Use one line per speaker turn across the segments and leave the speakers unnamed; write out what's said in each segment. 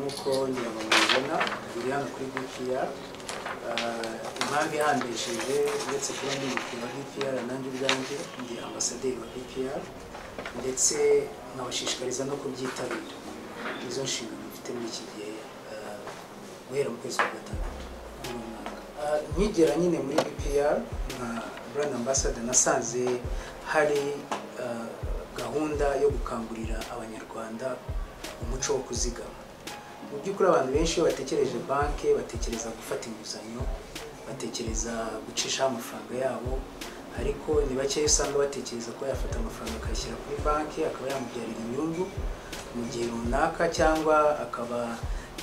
uko nyirabona mubibona biri hano kuri bipiyara impamvu ihambishije uretse kuba ndi umukinnyi wa bipiyara nanjye ubwanjye ndi ambasaderi wa bipiyara ndetse nkabashishikariza no kubyitabira nizo nshingano mfite muri iki gihe eh, guhera mu kwezi kwa gatandatu uyu mwaka. Eh, nkigera nyine muri bpr nka brand ambassador nasanze hari eh, gahunda yo gukangurira abanyarwanda umuco wo kuzigama mu by'ukuri abantu benshi iyo batekereje banki batekereza gufata inguzanyo batekereza gucishaho amafaranga yabo ariko ni bakeya usanga batekereza ko yafata amafaranga akayashyira kuri banki akaba yamubyarira inyungu mu gihe runaka cyangwa akaba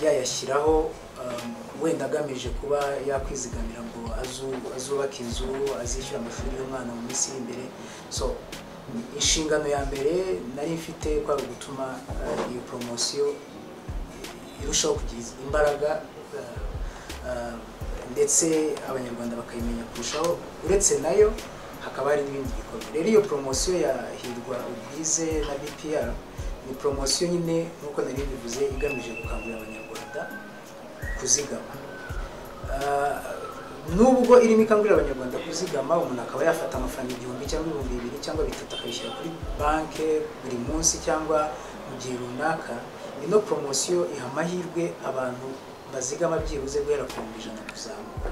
yayashyiraho um, wenda agamije kuba yakwizigamira ngo azu- azubake inzu azishyura amashuri y'umwana mu minsi iri imbere so inshingano ya mbere nari mfite kwari ugutuma eh, iyo poromosiyo irushaho kugira imbaraga eh, eh, ndetse abanyarwanda bakayimenya kurushaho uretse nayo hakaba hari n'ibindi bikorwa rero iyo poromosiyo ya hirwa ubwize na bpr ni poromosiyo nyine nk'uko nari bivuze igamije gukangurira abanyarwanda kuzigama Ah, nubwo irimo ikangurira abanyarwanda kuzigama umuntu akaba yafata amafaranga igihumbi cyangwa ibihumbi bibiri cyangwa bitatu akabishyira kuri banki buri munsi cyangwa mu gihe runaka ino poromosiyo iha amahirwe abantu bazigama byibuze guhera ku bihumbi ijana kuzamuka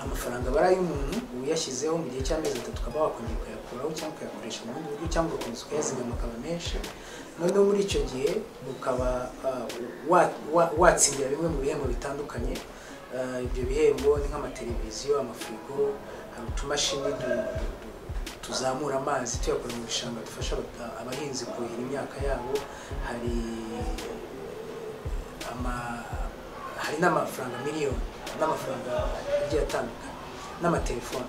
amafaranga aba ari ay'umuntu uyashyizeho mu gihe cy'amezi atatu ukaba wakongera ukayakuraho cyangwa ukayakoresha mu bundi buryo cyangwa ugakomeza ukayazigama akaba menshi noneho muri icyo gihe ukaba ah, wa- wa- watsindira bimwe mu bihembo bitandukanye Uh, ibyo bihembo ni nk'amateleviziyo amafirigo hari utumashini du- du- tuzamura amazi tuyakura mu bishanga dufasha aba- abahinzi kuhira imyaka yabo hari ama- hari n'amafaranga miliyoni n'amafaranga agiye atandukanye n'amatelefone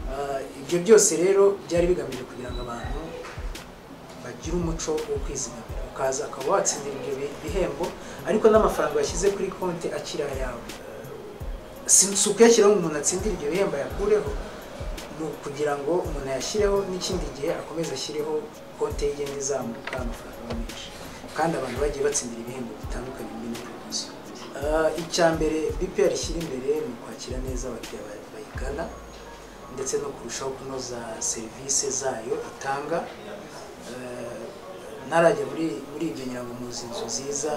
Uh, ibyo byose rero byari bigamije kugira ngo abantu bagira umuco wo kwizigamira ukaza ukaba watsindira ibyo bi- bihembo ariko n'amafaranga washyize kuri konti akiri ayawe si si ukuyashyiraho ngo umuntu atsindire ibyo bihembo ayakureho ni ukugira ngo umuntu ayashyireho n'ikindi gihe akomeze ashyireho konti ye igenda izamuka amafaranga aba menshi kandi abantu bagiye batsindira ibihembo bitandukanye muri ino poromosiyo Ah, icya mbere bpr ishyira imbere ni ukwakira neza abakiriya ba- bayigana ndetse no kurushaho kunoza serivisi zayo itanga Eh, ntarajya muri muri ibyo nyirangamuzi inzu nziza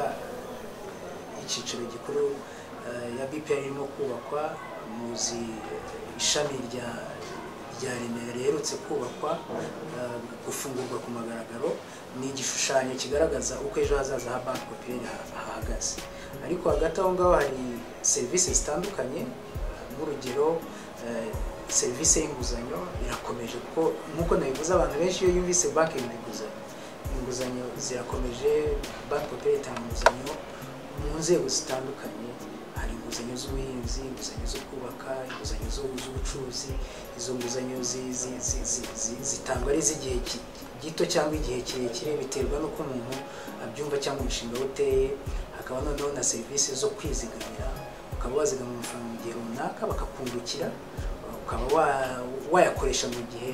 icyicaro gikuru eh, ya BPR irimo kubakwa muzi eh, ishami rya rya Remera riherutse kubakwa eh, gufungurwa ku mugaragaro ni igishushanyo kigaragaza uko ejo hazaza ha banki popireri hahagaze ariko hagati aho ngaho hari serivisi zitandukanye nk'urugero eh, serivisi y'inguzanyo irakomeje kuko nk'uko nabivuze abantu benshi iyo yumvise banki yumva inguzanyo inguzanyo zirakomeje banki popireri itanga inguzanyo mu nzego zitandukanye hari inguzanyo z'ubuhinzi inguzanyo zo kubaka inguzanyo zo- z'ubucuruzi izo nguzanyo zi- zi- zi- zi- zi- zitangwa ari iz'igihe ki- gito cyangwa igihe kirekire biterwa n'uko umuntu abyumva cyangwa umushinga we uteye hakaba noneho na serivisi zo kwizigamira ukaba wazigama amafaranga mu gihe runaka bakakungukira ukaba wa- wayakoresha mu gihe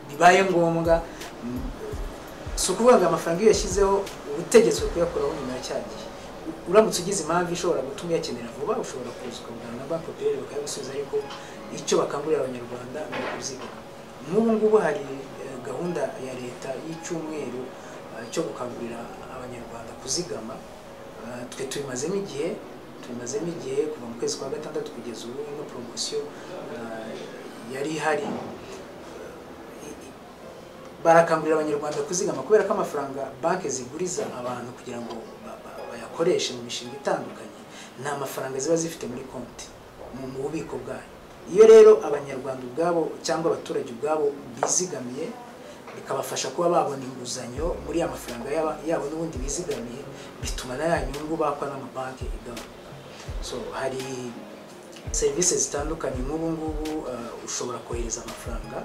bibaye ngombwa Mm, si ukuvuga ngo amafaranga iyo uyashyizeho uba utegetswe kuyakuraho nyuma ya cya gihe uramutse ugize impamvu ishobora gutuma uyakenera vuba ushobora kuza ukavugana na banki popireri bakayagusubiza ariko icyo bakangurira abanyarwanda ni ukuzigama nk'ubu ngubu hari eh, gahunda ya leta y'icyumweru eh, cyo gukangurira abanyarwanda kuzigama Eh, twe tubimazemo igihe tubimazemo igihe kuva mu kwezi kwa gatandatu kugeza ubu ino poromosiyo eh, yari ihari barakangurira abanyarwanda kuzigama kubera ko amafaranga banki ziguriza abantu kugira ngo ba- ba- bayakoreshe mu mishinga itandukanye nta mafaranga ziba zifite muri konti mu mu bubiko bwayo iyo rero abanyarwanda ubwabo cyangwa abaturage ubwabo bizigamiye bikabafasha kuba babona inguzanyo muri ya mafaranga yaba- yabo n'ubundi bizigamiye bituma na ya nyungu bakwa n'amabanki igabanuka so hari serivisi zitandukanye nk'ubu ngubu uh, ushobora kohereza amafaranga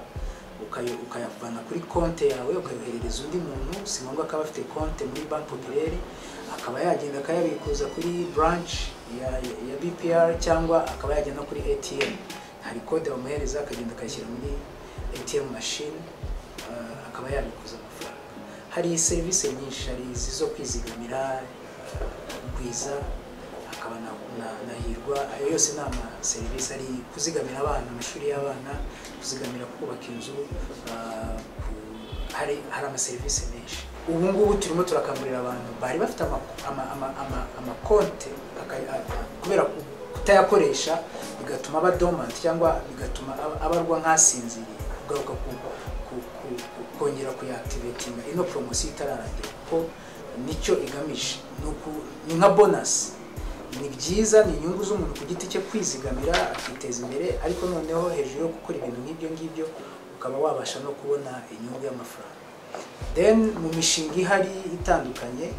ukayo- ukayavana kuri konti yawe ukayoherereza undi muntu si ngombwa ko aba afite konti muri banki popireri akaba yagenda akayabikuza kuri branch ya, ya bpr cyangwa akaba yagenda no kuri atm hari kode bamuhereza akagenda akayishyira muri atm machine uh, akaba yabikuza amafaranga hari serivisi nyinshi hari izi zo kwizigamira uh, kwiza hakaba na, na, na hirwa ayo yose ni amaserivisi ari kuzigamira abana amashuri y'abana kuzigamira kubaka inzu ah, ku- hari hari amaserivisi menshi ubu ngubu turimo turakangurira abantu bari bafite ama- ama- ama- ama- amakonte aka- a- kubera ku- kutayakoresha bigatuma aba dormant cyangwa bigatuma aba- abarwa nk'asinziriye kugaruka ku- ku- ku- ku- kongera kuyaactivatinga ino promosiyo itararangira kuko nicyo igamije ni uku- ni nka bonasi ni byiza ni inyungu z'umuntu ku giti cye kwizigamira akiteza imbere ariko noneho hejuru yo gukora ibintu nk'ibyo ngibyo ukaba wabasha no kubona inyungu y'amafaranga then mu mishinga ihari itandukanye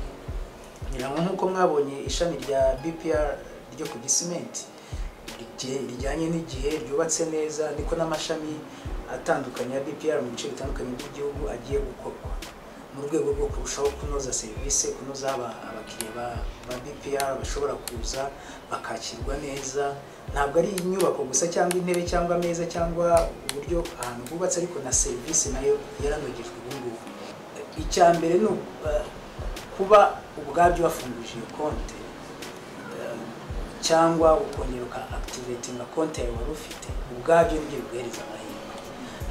ngira ngo nk'uko mwabonye ishami rya bpr ryo ku gisimenti rije- rijyanye n'igihe ryubatse neza niko n'amashami atandukanye ya bpr mu bice bitandukanye by'igihugu agiye gukorwa mu rwego rwo kurushaho kunoza serivisi kunoza aba- abakiriya ba- ba bpr bashobora kuza bakakirwa neza ntabwo ari inyubako gusa cyangwa intebe cyangwa ameza cyangwa uburyo ahantu hubatse ariko na serivisi nayo yaranogejwe ubu ngubu icya mbere ni uku- eh, kuba ubwabyo wafunguje iyo konti eh, cyangwa ukongera uka activatinga konti yawe wari ufite ubwabyo nibyo biguhereza amahirwe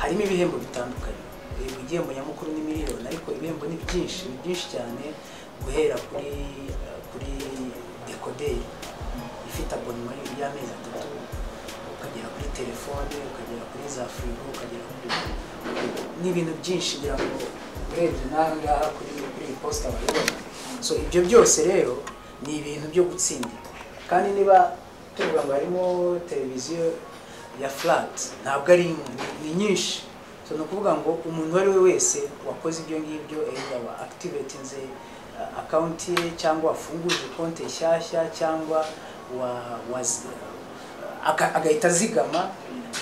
harimo ibihembo bitandukanye Eh, igihembo nyamukuru ni miliyoni ariko ibihembo ni byinshi ni byinshi cyane guhera kuri eh, kuri dekoderi ifite abonema y'amezi atatu ukagera kuri telefone ukagera kuri za firigo ukagera kuri ni ibintu byinshi ngira ngo urebye n'aha ngaha kuri kuri iyi posita wabibona so ibyo byose rero ni ibintu byo gutsindira kandi niba tuvuga ngo harimo televiziyo ya flat ntabwo ari imwe ni- ni nyinshi so ni ukuvuga ngo umuntu uwo ari we wese wakoze ibyo ngibyo either wa activatinze uh, akawunti ye cyangwa wafunguje konti nshyashya cyangwa wa, wa aka- agahita azigama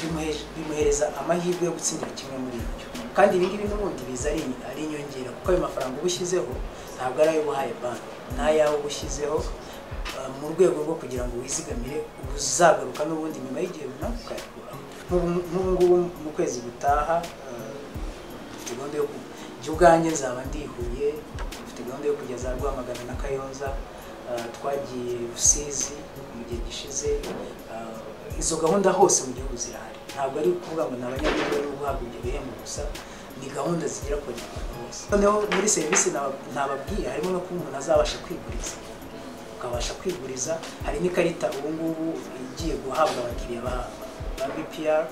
bimuhe- bimuhereza amahirwe yo gutsindira kimwe muri ibyo kandi ibi ngibi n'ubundi biza ari ari inyongera kuko ayo mafaranga uba ushyizeho ntabwo ari ayo ubahaye banki ni ayawe uba ushyizeho uh, mu rwego rwo kugira ngo wizigamire uzagaruka n'ubundi nyuma y'igihe runaka ukayakuraho Nk'ubu- nk'ubu ngubu mu kwezi gutaha uh, mfite gahunda yo ku- jya ubwanjye nzaba ndi i Huye mfite gahunda yo kugeza Rwamagana na Kayonza uh, twagiye Rusizi mu gihe gishize uh, izo gahunda hose mu gihugu zirahari ntabwo ari ukuvuga ngo ni abanyagihugu bari guhabwa ibyo bihembo gusa ni gahunda zigera ku banyarwanda bose noneho muri serivisi naba- nababwiye harimo no kuba umuntu azabasha kwiguriza ukabasha kwiguriza hari n'ikarita ubungubu igiye guhabwa abakiriya ba ba bpr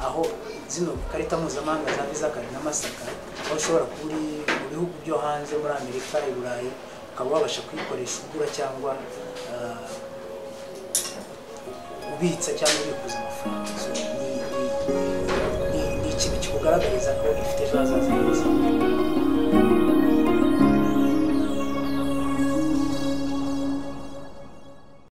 aho zino karita mpuzamahanga za visa kare na mastercard aho ushobora kuba uri mu bihugu byo hanze muri amerika i burayi ukaba wabasha kuyikoresha ugura cyangwa ah, ubitsa cyangwa ubikuza amafaranga So, ni- ni- ni- ni ikintu kikugaragariza ko ifite ejo hazaza heza